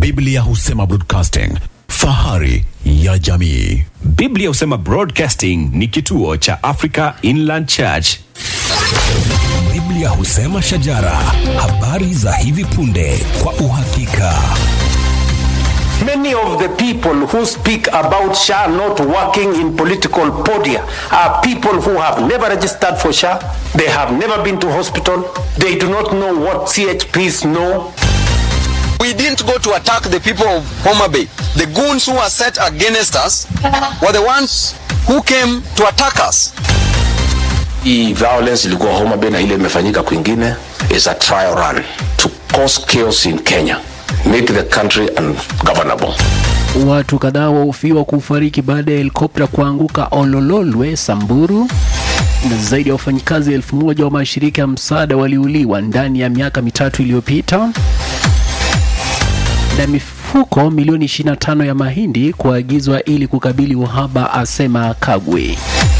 Biblia husema broadcasting, fahari ya jamii. Biblia husema Broadcasting ni kituo cha Africa Inland Church. Biblia husema shajara, habari za hivi punde kwa uhakika. Many of the people who speak about SHA not working in political podia are people who have never registered for SHA, they have never been to hospital, they do not know what CHPs know. We didn't go to attack the people of Homa Bay. The goons who were set against us were the ones who came to attack us. Hii violence ilikuwa Homa Bay na ile imefanyika kwingine is a trial run to cause chaos in Kenya, make the country ungovernable. Watu kadhaa wahofiwa kufariki baada ya helikopta kuanguka Olololwe, Samburu, na zaidi ya wafanyikazi elfu moja wa mashirika ya msaada waliuliwa ndani ya miaka mitatu iliyopita, na mifuko milioni 25 ya mahindi kuagizwa ili kukabili uhaba, asema Kagwe.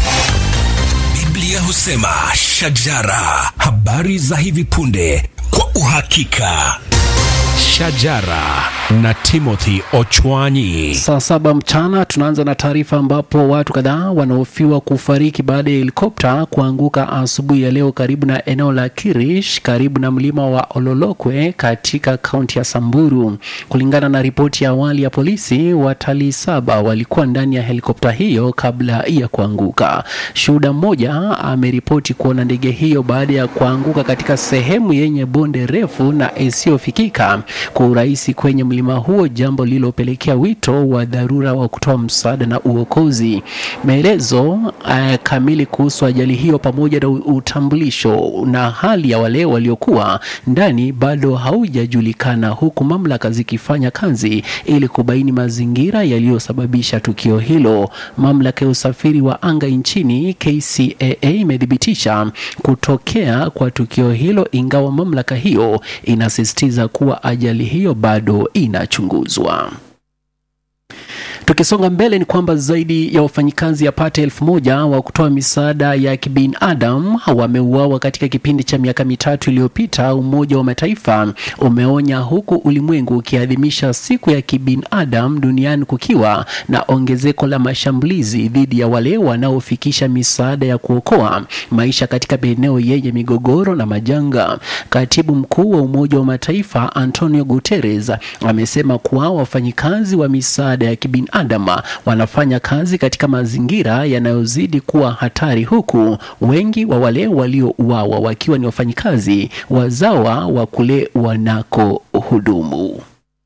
Biblia husema shajara, habari za hivi punde kwa uhakika. Shajara na Timothy Ochwanyi. Saa saba mchana tunaanza na taarifa ambapo watu kadhaa wanahofiwa kufariki baada ya helikopta kuanguka asubuhi ya leo karibu na eneo la Kirish karibu na mlima wa Ololokwe katika kaunti ya Samburu. Kulingana na ripoti ya awali ya polisi, watalii saba walikuwa ndani ya helikopta hiyo kabla ya kuanguka. Shuhuda mmoja ameripoti kuona ndege hiyo baada ya kuanguka katika sehemu yenye bonde refu na isiyofikika kwa urahisi kwenye mlima huo, jambo lililopelekea wito wa dharura wa kutoa msaada na uokozi. Maelezo uh, kamili kuhusu ajali hiyo pamoja na utambulisho na hali ya wale waliokuwa ndani bado haujajulikana, huku mamlaka zikifanya kazi ili kubaini mazingira yaliyosababisha tukio hilo. Mamlaka ya usafiri wa anga nchini KCAA imethibitisha kutokea kwa tukio hilo, ingawa mamlaka hiyo inasisitiza kuwa ajali hiyo bado inachunguzwa. Tukisonga mbele ni kwamba zaidi ya wafanyikazi yapata elfu moja wa kutoa misaada ya kibinadamu wameuawa katika kipindi cha miaka mitatu iliyopita, Umoja wa Mataifa umeonya, huku ulimwengu ukiadhimisha siku ya kibinadamu duniani kukiwa na ongezeko la mashambulizi dhidi ya wale wanaofikisha misaada ya kuokoa maisha katika maeneo yenye migogoro na majanga. Katibu mkuu wa Umoja wa Mataifa Antonio Guterres amesema kuwa wafanyikazi wa misaada ya kibinadamu Adama wanafanya kazi katika mazingira yanayozidi kuwa hatari, huku wengi wa wale waliouawa wakiwa ni wafanyikazi wazawa wa kule wanakohudumu.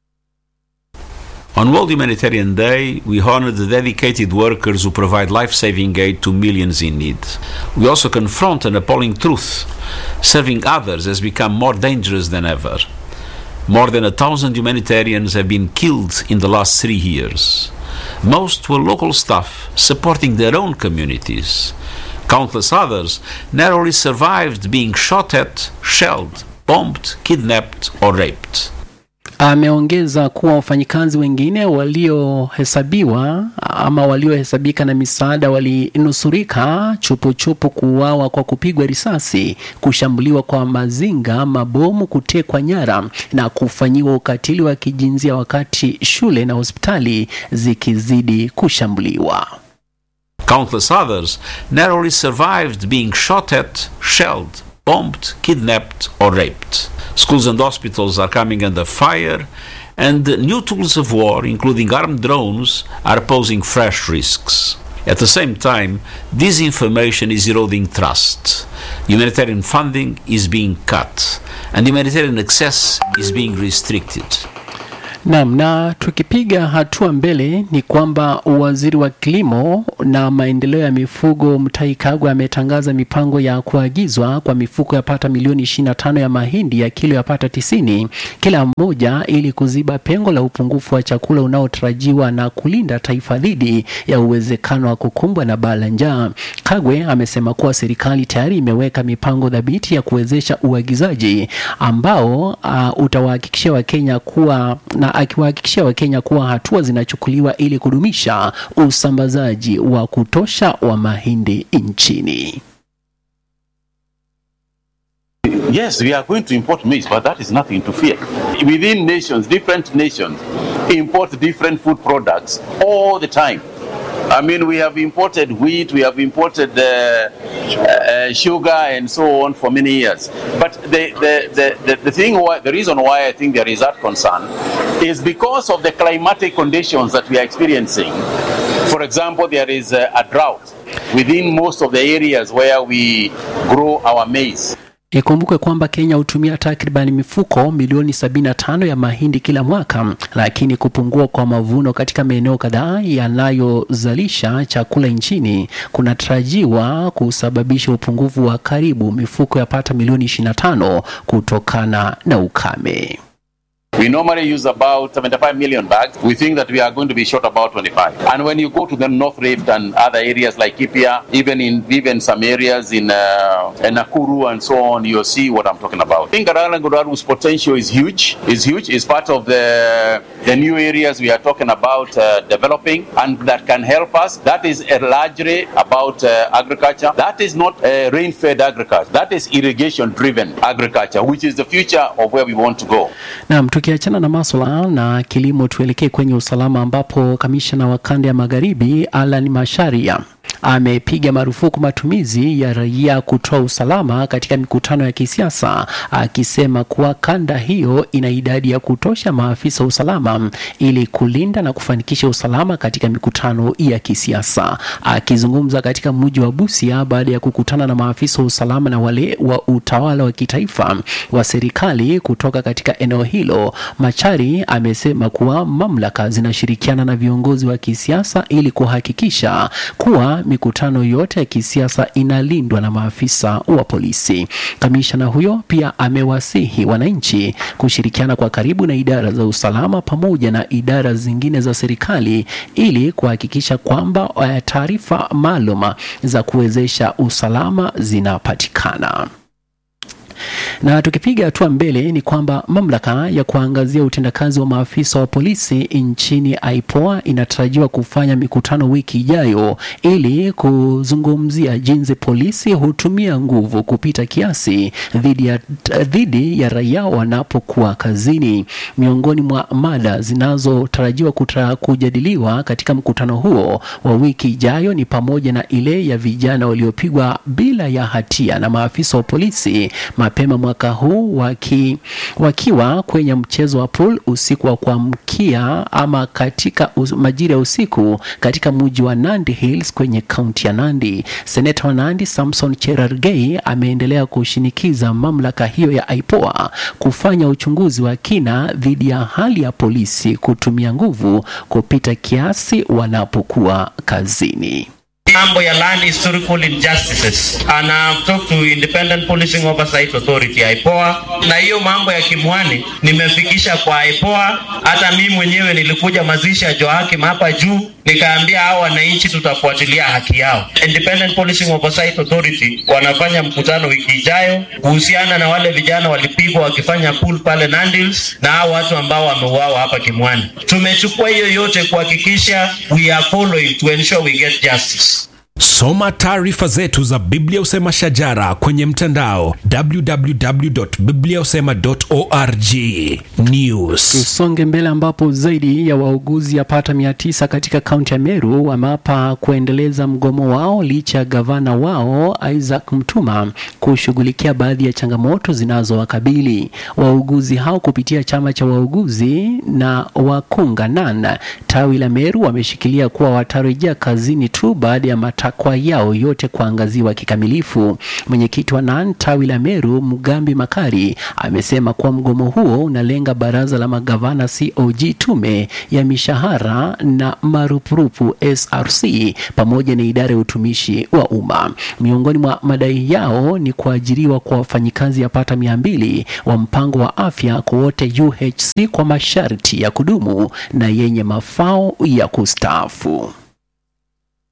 On World Humanitarian Day, we honor the dedicated workers who provide life saving aid to millions in need. We also confront an appalling truth serving others has become more dangerous than ever. More than a thousand humanitarians have been killed in the last three years. Most were local staff supporting their own communities. Countless others narrowly survived being shot at, shelled, bombed, kidnapped, or raped. Ameongeza kuwa wafanyikazi wengine waliohesabiwa ama waliohesabika na misaada walinusurika chupuchupu kuuawa kwa kupigwa risasi, kushambuliwa kwa mazinga, mabomu, kutekwa nyara na kufanyiwa ukatili wa kijinsia wakati shule na hospitali zikizidi kushambuliwa. Countless others narrowly survived being shot at, shelled, bombed, kidnapped, or raped. Schools and hospitals are coming under fire, and new tools of war, including armed drones, are posing fresh risks. At the same time, disinformation is eroding trust. Humanitarian funding is being cut, and humanitarian access is being restricted. Naam, na tukipiga hatua mbele ni kwamba waziri wa kilimo na maendeleo ya mifugo Mutahi Kagwe ametangaza mipango ya kuagizwa kwa mifuko ya pata milioni 25 ya mahindi ya kilo ya pata 90 kila mmoja ili kuziba pengo la upungufu wa chakula unaotarajiwa na kulinda taifa dhidi ya uwezekano wa kukumbwa na baa la njaa. Kagwe amesema kuwa serikali tayari imeweka mipango dhabiti ya kuwezesha uagizaji ambao uh, utawahakikishia Wakenya kuwa na akiwahakikishia Wakenya kuwa hatua zinachukuliwa ili kudumisha usambazaji wa kutosha wa mahindi nchini. Yes, we are going to import maize, but that is nothing to fear. Within nations, different nations import different food products all the time. I mean, we have imported wheat, we have imported uh, uh, sugar, and so on for many years. But the, the, the, the, the thing, why, the reason why I think there is that concern is because of the climatic conditions that we are experiencing. For example, there is a, a drought within most of the areas where we grow our maize. Ikumbukwe kwamba Kenya hutumia takriban mifuko milioni 75 ya mahindi kila mwaka, lakini kupungua kwa mavuno katika maeneo kadhaa yanayozalisha chakula nchini kunatarajiwa kusababisha upungufu wa karibu mifuko yapata milioni 25 kutokana na ukame. We normally use about 75 million bags. We think that we are going to be short about 25. And when you go to the North Rift and other areas like Kipia, even in even some areas in, uh, in Nakuru and so on, you'll see what I'm talking about. I think Garangoraru's potential is huge. Is huge. Is part of the the new areas we are talking about uh, developing, and that can help us. That is uh, largely about uh, agriculture. That is not uh, rain-fed agriculture. That is irrigation-driven agriculture, which is the future of where we want to go. Naam, tukiachana na maswala na kilimo, tuelekee kwenye usalama ambapo kamishna wa kanda ya magharibi Alan Masharia amepiga marufuku matumizi ya raia kutoa usalama katika mikutano ya kisiasa, akisema kuwa kanda hiyo ina idadi ya kutosha maafisa wa usalama ili kulinda na kufanikisha usalama katika mikutano ya kisiasa. Akizungumza katika mji wa Busia baada ya kukutana na maafisa wa usalama na wale wa utawala wa kitaifa wa serikali kutoka katika eneo hilo, Machari amesema kuwa mamlaka zinashirikiana na viongozi wa kisiasa ili kuhakikisha kuwa mikutano yote ya kisiasa inalindwa na maafisa wa polisi. Kamishna huyo pia amewasihi wananchi kushirikiana kwa karibu na idara za usalama pamoja na idara zingine za serikali ili kuhakikisha kwamba eh, taarifa maalum za kuwezesha usalama zinapatikana. Na tukipiga hatua mbele ni kwamba mamlaka ya kuangazia utendakazi wa maafisa wa polisi nchini IPOA inatarajiwa kufanya mikutano wiki ijayo ili kuzungumzia jinsi polisi hutumia nguvu kupita kiasi dhidi ya, dhidi ya raia wanapokuwa kazini. Miongoni mwa mada zinazotarajiwa kutra- kujadiliwa katika mkutano huo wa wiki ijayo ni pamoja na ile ya vijana waliopigwa bila ya hatia na maafisa wa polisi mapema mwaka huu waki, wakiwa kwenye mchezo wa pool usiku wa kuamkia ama katika us, majira ya usiku katika mji wa Nandi Hills kwenye kaunti ya Nandi. Seneta wa Nandi Samson Cherargei ameendelea kushinikiza mamlaka hiyo ya IPOA kufanya uchunguzi wa kina dhidi ya hali ya polisi kutumia nguvu kupita kiasi wanapokuwa kazini. mambo ya land historical injustices and I've talked to Independent Policing Oversight Authority IPOA, na hiyo mambo ya Kimwani nimefikisha kwa IPOA. Hata mimi mwenyewe nilikuja mazishi ya Joakim hapa juu, nikaambia hao wananchi tutafuatilia haki yao. Independent Policing Oversight Authority wanafanya mkutano wiki ijayo kuhusiana na wale vijana walipigwa wakifanya pool pale Nandils na hao watu ambao wameuawa hapa Kimwani. Tumechukua hiyo yote kuhakikisha we are following to ensure we get justice. Soma taarifa zetu za Biblia Usema Shajara kwenye mtandao www.bibliausema.org. News. Tusonge mbele ambapo zaidi ya wauguzi yapata mia tisa katika kaunti ya Meru wameapa kuendeleza mgomo wao licha ya gavana wao Isaac Mtuma kushughulikia baadhi ya changamoto zinazowakabili wauguzi hao kupitia chama cha wauguzi na wakunga NAN tawi la Meru wameshikilia kuwa watarejea kazini tu baada ya matakwa yao yote kuangaziwa kikamilifu. Mwenyekiti wa NAN tawi la Meru Mugambi Makari amesema kuwa mgomo huo unalenga baraza la magavana COG, tume ya mishahara na marupurupu SRC pamoja na idara ya utumishi wa umma. Miongoni mwa madai yao ni kuajiriwa kwa wafanyikazi yapata mia mbili wa mpango wa afya kwa wote UHC kwa masharti ya kudumu na yenye mafao ya kustaafu.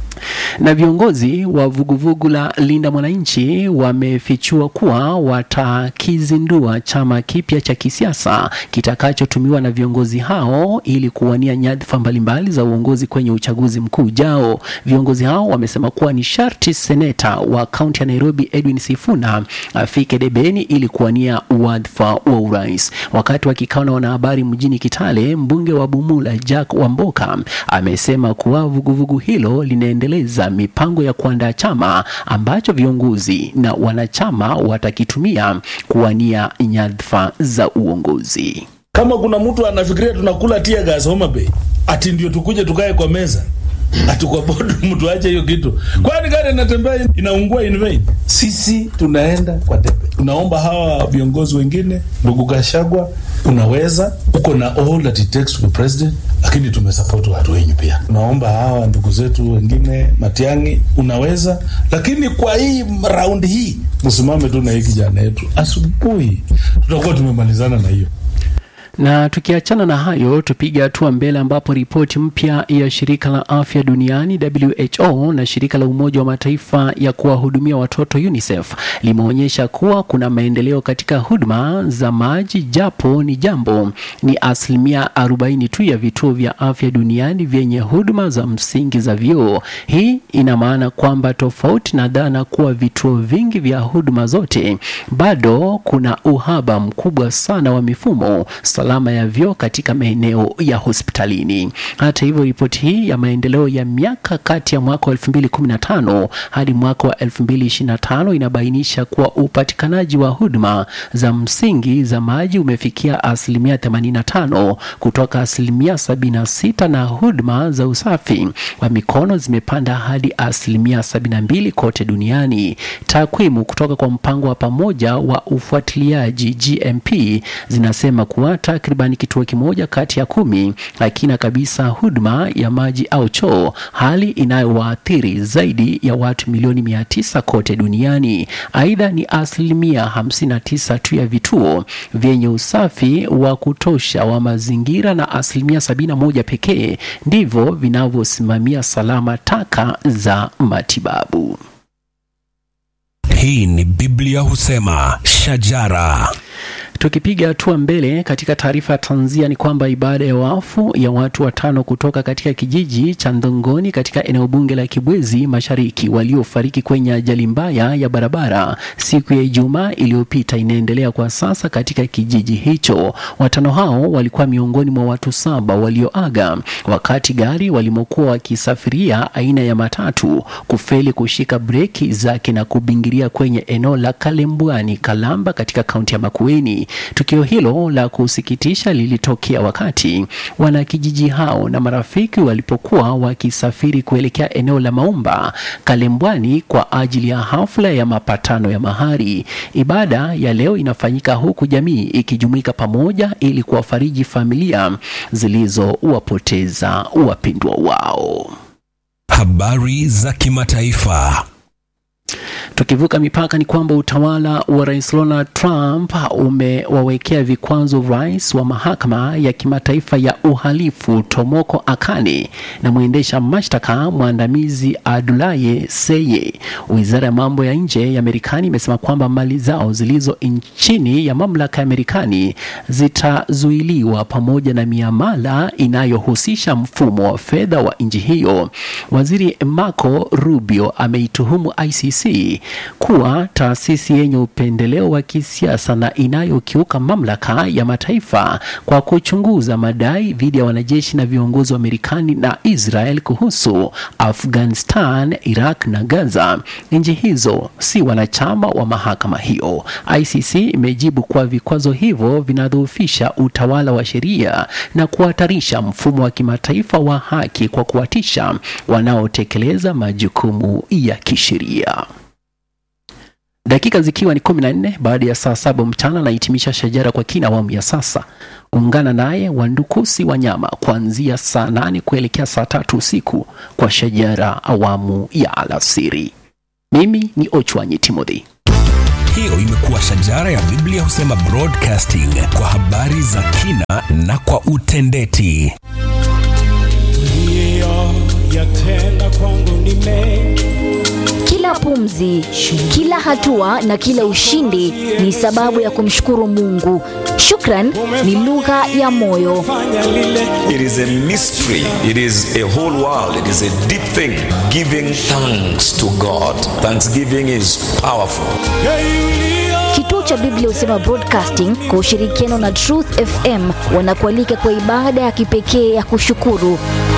na viongozi wa vuguvugu la Linda Mwananchi wamefichua kuwa watakizindua chama kipya cha kisiasa kitakachotumiwa na viongozi hao ili kuwania nyadhifa mbalimbali za uongozi kwenye uchaguzi mkuu ujao. Viongozi hao wamesema kuwa ni sharti seneta wa kaunti ya Nairobi Edwin Sifuna afike debeni ili kuwania wadhifa wa urais. Wakati wa kikao na wanahabari mjini Kitale, mbunge wa Bumula Jack Wamboka amesema kuwa vuguvugu hilo linaendeleza mipango ya kuandaa chama ambacho viongozi na wanachama watakitumia kuwania nyadhifa za uongozi. Kama kuna mtu anafikiria tunakula tia gas Homa Bay, ati ndio tukuje tukae kwa meza ati kwa bodo mtu ache hiyo kitu, kwani gari inatembea inaungua in vain? Sisi tunaenda kwa debe. Tunaomba hawa viongozi wengine, ndugu Gashagwa, unaweza uko na all that it takes to be president, lakini tumesupport watu wenyu pia. Tunaomba hawa ndugu zetu wengine, Matiang'i, unaweza, lakini kwa hii raundi hii msimame tu na hii kijana yetu, asubuhi tutakuwa tumemalizana na hiyo. Na tukiachana na hayo, tupige hatua mbele ambapo ripoti mpya ya shirika la afya duniani WHO na shirika la Umoja wa Mataifa ya kuwahudumia watoto UNICEF limeonyesha kuwa kuna maendeleo katika huduma za maji, japo ni jambo ni asilimia 40 tu ya vituo vya afya duniani vyenye huduma za msingi za vyoo. Hii ina maana kwamba tofauti na dhana kuwa vituo vingi vya huduma zote, bado kuna uhaba mkubwa sana wa mifumo salama ya vyoo katika maeneo ya hospitalini. Hata hivyo, ripoti hii ya maendeleo ya miaka kati ya mwaka wa 2015 hadi mwaka wa 2025 inabainisha kuwa upatikanaji wa huduma za msingi za maji umefikia asilimia 85 kutoka asilimia 76 na huduma za usafi wa mikono zimepanda hadi asilimia 72 kote duniani. Takwimu kutoka kwa mpango wa pamoja wa ufuatiliaji GMP zinasema kuwa takriban kituo kimoja kati ya kumi hakina kabisa huduma ya maji au choo, hali inayowaathiri zaidi ya watu milioni mia tisa kote duniani. Aidha, ni asilimia 59 tu ya vituo vyenye usafi wa kutosha wa mazingira na asilimia 71 pekee ndivyo vinavyosimamia salama taka za matibabu. Hii ni Biblia husema shajara. Tukipiga hatua mbele katika taarifa ya tanzia ni kwamba ibada ya wafu ya watu watano kutoka katika kijiji cha Ndongoni katika eneo bunge la Kibwezi Mashariki waliofariki kwenye ajali mbaya ya barabara siku ya Ijumaa iliyopita inaendelea kwa sasa katika kijiji hicho. Watano hao walikuwa miongoni mwa watu saba walioaga wakati gari walimokuwa wakisafiria aina ya matatu kufeli kushika breki zake na kubingiria kwenye eneo la Kalembwani Kalamba katika kaunti ya Makueni. Tukio hilo la kusikitisha lilitokea wakati wanakijiji hao na marafiki walipokuwa wakisafiri kuelekea eneo la Maumba Kalembwani kwa ajili ya hafla ya mapatano ya mahari. Ibada ya leo inafanyika huku jamii ikijumuika pamoja ili kuwafariji familia zilizowapoteza wapendwa wao. Habari za kimataifa. Tukivuka mipaka ni kwamba utawala wa Rais Donald Trump umewawekea vikwazo rais wa mahakama ya kimataifa ya uhalifu Tomoko Akane na mwendesha mashtaka mwandamizi Adulaye Seye. Wizara ya mambo ya nje ya Marekani imesema kwamba mali zao zilizo chini ya mamlaka ya Marekani zitazuiliwa pamoja na miamala inayohusisha mfumo wa fedha wa nchi hiyo. Waziri Marco Rubio ameituhumu ICC kuwa taasisi yenye upendeleo wa kisiasa na inayokiuka mamlaka ya mataifa kwa kuchunguza madai dhidi ya wanajeshi na viongozi wa Marekani na Israel kuhusu Afghanistan, Iraq na Gaza. Nchi hizo si wanachama wa mahakama hiyo. ICC imejibu kuwa vikwazo hivyo vinadhoofisha utawala wa sheria na kuhatarisha mfumo wa kimataifa wa haki kwa kuwatisha wanaotekeleza majukumu ya kisheria. Dakika zikiwa ni kumi na nne baada ya saa saba mchana nahitimisha shajara kwa kina awamu ya sasa. Ungana naye Wandukusi Wanyama kuanzia saa nane kuelekea saa tatu usiku kwa shajara awamu ya alasiri. Mimi ni Ochwanyi Timothy. Hiyo imekuwa shajara ya Biblia husema broadcasting kwa habari za kina na kwa utendeti. yatenda kwangu ni mengi Kila pumzi, kila hatua na kila ushindi ni sababu ya kumshukuru Mungu. Shukran ni lugha ya moyo. It is a mystery. It is a whole world. It is a deep thing. Giving thanks to God. Thanksgiving is powerful. Kituo cha Biblia Husema Broadcasting kwa ushirikiano na Truth FM wanakualika kwa ibada ya kipekee ya kushukuru.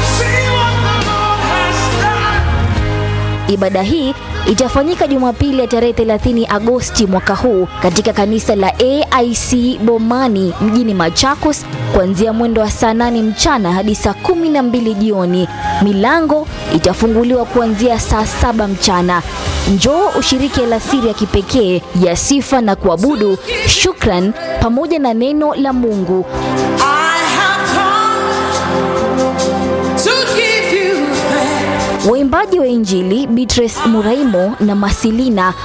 Ibada hii itafanyika Jumapili ya tarehe 30 Agosti mwaka huu katika kanisa la AIC Bomani mjini Machakos kuanzia mwendo wa saa 8 mchana hadi saa 12 jioni. Milango itafunguliwa kuanzia saa saba mchana. Njoo ushiriki alasiri ya kipekee ya sifa na kuabudu, shukran pamoja na neno la Mungu. Waimbaji wa Injili Beatrice Muraimo na Masilina